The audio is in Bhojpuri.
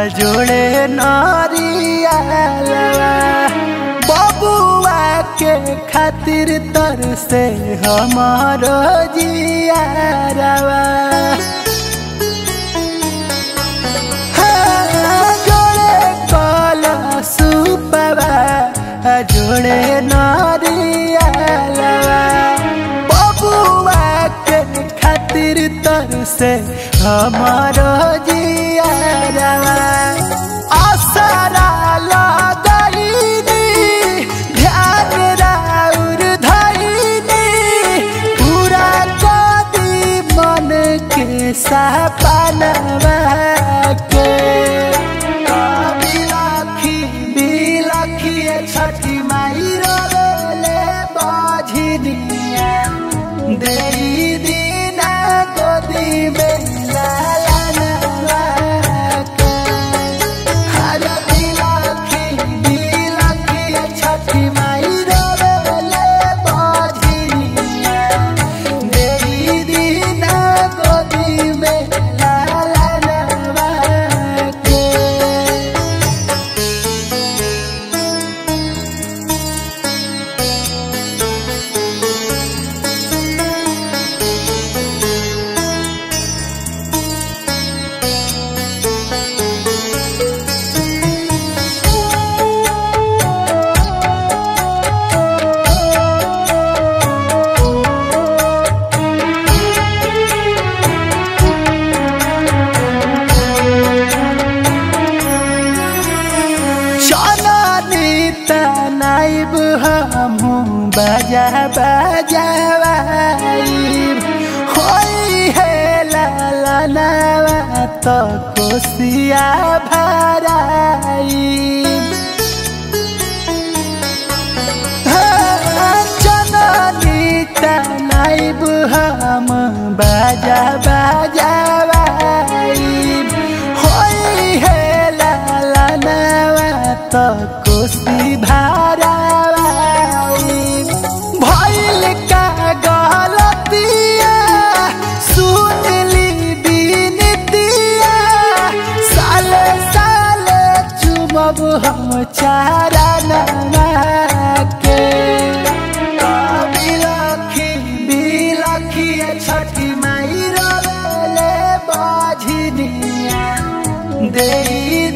जोड़े नारियालवा बबुआ के खातिर तर से हमारो जियारवा जोड़े कला सुपवा जोड़े नारियालवा बबुआ के खातिर तर से हमारो जियारवा आसरा लगाईनी ध्यान राउर धईनी पूरा कदी मन के सपनवा के बिलखी बिलखी छठी माई रोले बाझिनिया देई दीना गोदी में लालनवा के हर बिलखी बिलखी छठी माई रोले बाझिनिया देई दीना गोदी में लालनवा के चलनी तनाइब हमहू बजा बजावाइब होई है लालनवा तो कोसिया भराइब चलनी तनाइब हम बजा बजावाइब होई है लालनवा तो कोसी भारावाइब भइल का गलतिया सुन ली बिनतिया साले साले चुमब हम चारा के बिलखी बिलखी छठी माई रोले बाझिनिया देई